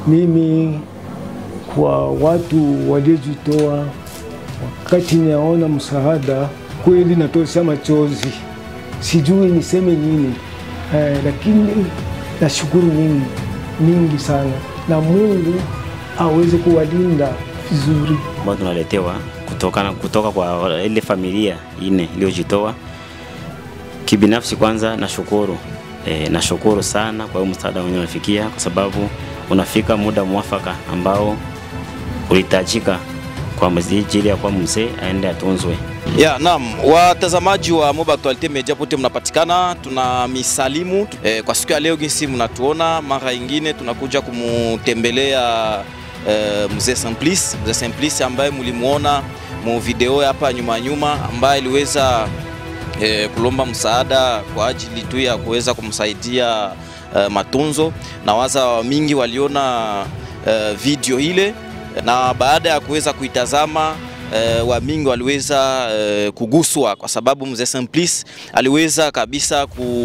Mimi kwa watu waliojitoa, wakati naona msaada kweli natosha machozi, sijui niseme nini eh, lakini nashukuru mingi mingi sana, na Mungu aweze kuwalinda vizuri. ambao tunaletewa kutoka, kutoka kwa ile familia ine iliyojitoa. Kibinafsi kwanza nashukuru e, nashukuru sana kwa hiyo msaada wenyewe unafikia, kwa sababu unafika muda mwafaka ambao ulihitajika kwa ajili ya kwa mzee aende atunzwe. Ya, naam, watazamaji wa Moba Actualite Media pote mnapatikana, tuna misalimu eh, kwa siku ya leo jinsi mnatuona, mara ingine tunakuja kumutembelea eh, mzee Simplice, mzee Simplice ambaye mlimuona mu video hapa nyuma nyuma, ambaye aliweza eh, kulomba msaada kwa ajili tu ya kuweza kumsaidia eh, matunzo, na waza mingi waliona eh, video ile na baada ya kuweza kuitazama eh, wamingi waliweza eh, kuguswa kwa sababu mzee Simplice aliweza kabisa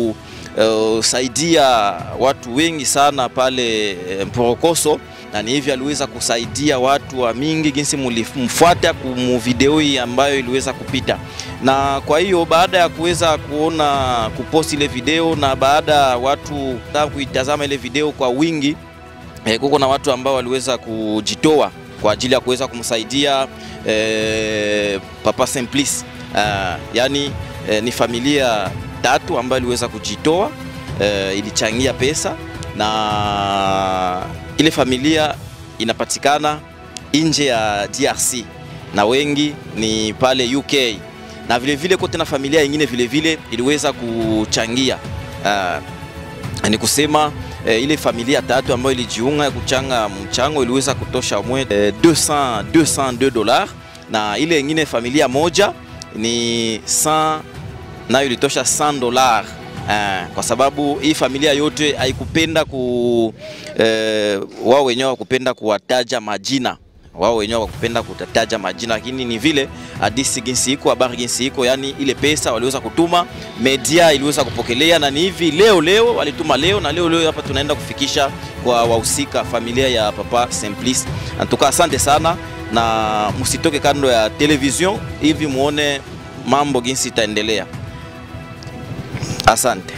kusaidia watu wengi sana pale eh, Mporokoso na ni hivi aliweza kusaidia watu wa mingi jinsi mlimfuata kumu video hii ambayo iliweza kupita, na kwa hiyo baada ya kuweza kuona kuposti ile video na baada ya watu kuitazama ile video kwa wingi eh, kuko na watu ambao waliweza kujitoa kwa ajili ya kuweza kumsaidia eh, Papa Simplice uh, yani eh, ni familia tatu ambayo iliweza kujitoa eh, ilichangia pesa na ile familia inapatikana nje ya DRC na wengi ni pale UK na vile vile kote na familia nyingine vile vile iliweza kuchangia uh, ni kusema eh, ile familia tatu ambayo ilijiunga kuchanga mchango iliweza kutosha mwe eh, 200 202 dollars, na ile ingine familia moja ni 100 nayo ilitosha 100 dollars. Eh, kwa sababu hii familia yote haikupenda ku eh, wao wenyewe wakupenda kuwataja majina wao wenyewe wakupenda kutataja majina, lakini ni vile hadisi jinsi iko, habari jinsi iko, yani ile pesa waliweza kutuma, media iliweza kupokelea, na ni hivi leo leo walituma leo, na leo leo hapa tunaenda kufikisha kwa wahusika, familia ya Papa Simplice. Antuka, asante sana, na msitoke kando ya television hivi muone mambo jinsi itaendelea. Asante.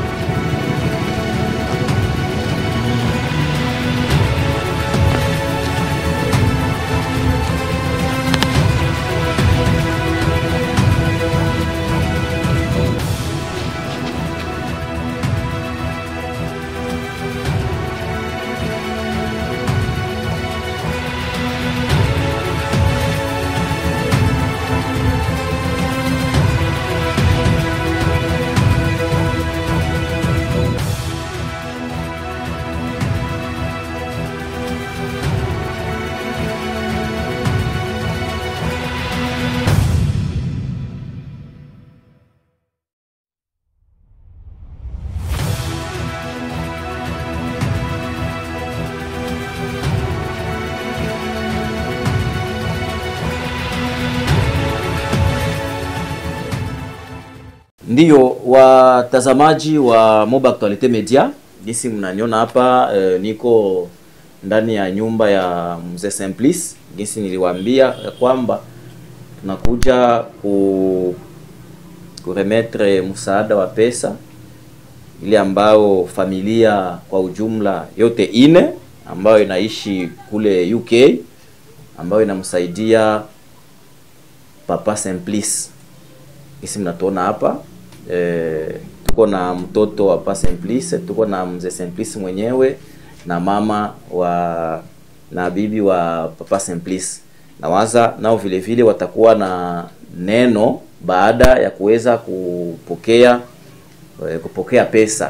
Ndiyo watazamaji wa Moba Actualite Media, jinsi mnaniona hapa eh, niko ndani ya nyumba ya mzee Simplice. Jinsi niliwaambia ya kwamba tunakuja ku kuremetre msaada wa pesa ile ambao familia kwa ujumla yote ine ambayo inaishi kule UK ambayo inamsaidia Papa Simplice. Jinsi mnatuona hapa e, tuko na mtoto wa Papa Simplice, tuko na mzee Simplice mwenyewe na mama wa na bibi wa Papa Simplice. Nawaza nao vile vile watakuwa na neno baada ya kuweza kupokea eh, kupokea pesa.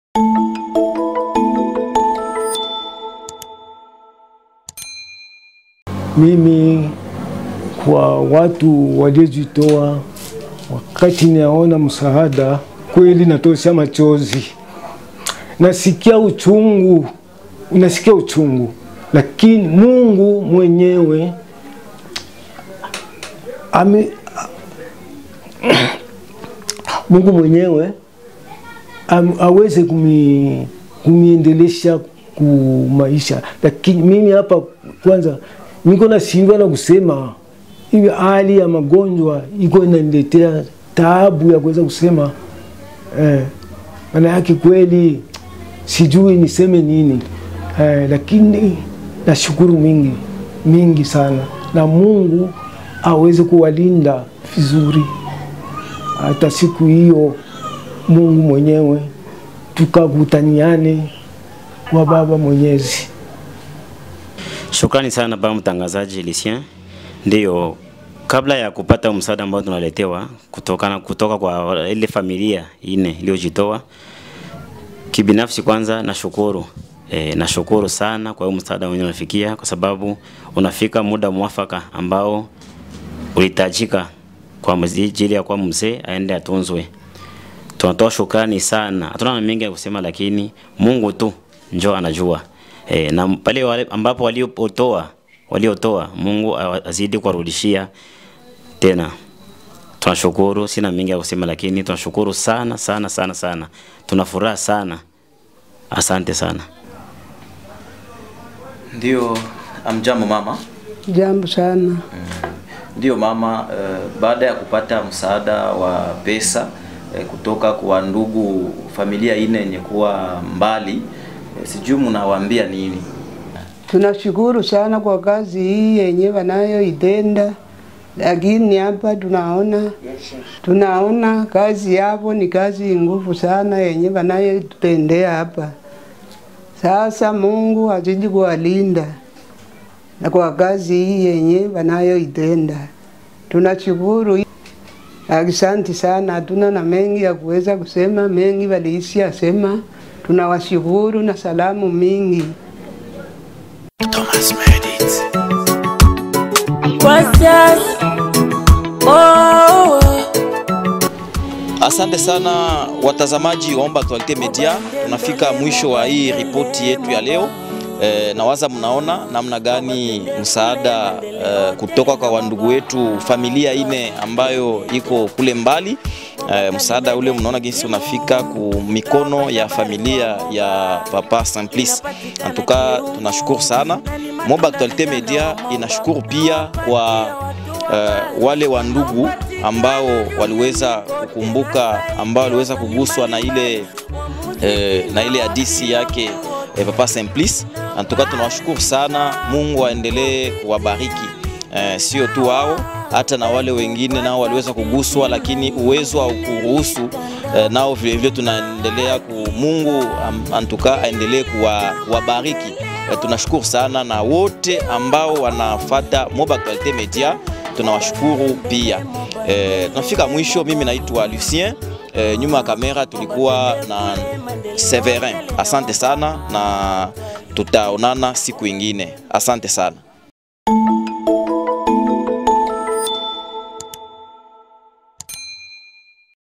Mimi kwa watu waliojitoa, wakati naona msaada kweli natosha machozi, nasikia uchungu, unasikia uchungu, lakini Mungu mwenyewe ame, Mungu mwenyewe am, aweze kumi, kumiendelesha ku maisha, lakini mimi hapa kwanza niko nashindwa na kusema hivi, hali ya magonjwa iko inaniletea taabu ya kuweza kusema eh, maana yake kweli sijui niseme nini eh, lakini nashukuru mingi mingi sana, na Mungu aweze kuwalinda vizuri hata siku hiyo Mungu mwenyewe tukakutaniane kwa Baba Mwenyezi. Shukrani sana baba mtangazaji Lucien. Ndiyo, kabla ya kupata msaada ambao tunaletewa kutokana kutoka kwa ile familia ine iliyojitoa, kibinafsi kwanza nashukuru e, nashukuru sana kwa hiyo msaada wenyewe unafikia, kwa sababu unafika muda mwafaka ambao ulihitajika kwa ajili ya kwa mzee aende atunzwe. Tunatoa shukrani sana, hatuna na mengi ya kusema, lakini Mungu tu njoo anajua. E, na pale wale ambapo waliotoa waliotoa Mungu azidi kuwarudishia tena. Tunashukuru, sina mengi ya kusema, lakini tunashukuru sana sana sana sana, tuna furaha sana. Asante sana. Ndio, amjambo mama. Jambo sana. Ndio mama, uh, baada ya kupata msaada wa pesa uh, kutoka kwa ndugu familia ine yenye kuwa mbali uh, sijui mnawaambia nini? Tunashukuru sana kwa kazi hii yenye wanayoitenda, lakini hapa tunaona tunaona kazi yapo ni kazi nguvu sana yenye wanayotutendea hapa. Sasa Mungu azidi kuwalinda na kwa kazi hii yenye wanayoitenda, tunashukuru. Asante sana, hatuna na mengi ya kuweza kusema, mengi waliisi asema. Tunawashukuru na salamu mingi. Thomas Medit. What's that? Oh, Asante sana watazamaji wa Omba Actualite Media, tunafika mwisho wa hii ripoti yetu ya leo. E, nawaza mnaona namna gani msaada e, kutoka kwa wandugu wetu familia ine ambayo iko kule mbali. E, msaada ule mnaona jinsi unafika ku mikono ya familia ya Papa Simplice. Antuka tunashukuru sana. Moba Actualite Media inashukuru pia kwa uh, wale wa ndugu ambao waliweza kukumbuka, ambao waliweza kuguswa na ile eh, na ile hadisi yake eh, Papa Simplice. Antuka tunawashukuru sana, Mungu aendelee kuwabariki eh, sio tu wao hata na wale wengine nao waliweza kuguswa, lakini uwezo wa kuruhusu eh, nao vile vile tunaendelea ku Mungu am- antuka aendelee kuwa- kuwabariki. Eh, tunashukuru sana na wote ambao wanafata Moba Actualite Media tunawashukuru pia. Eh, tunafika mwisho. Mimi naitwa Lucien. Eh, nyuma ya kamera tulikuwa na Severin. Asante sana na tutaonana siku ingine. Asante sana.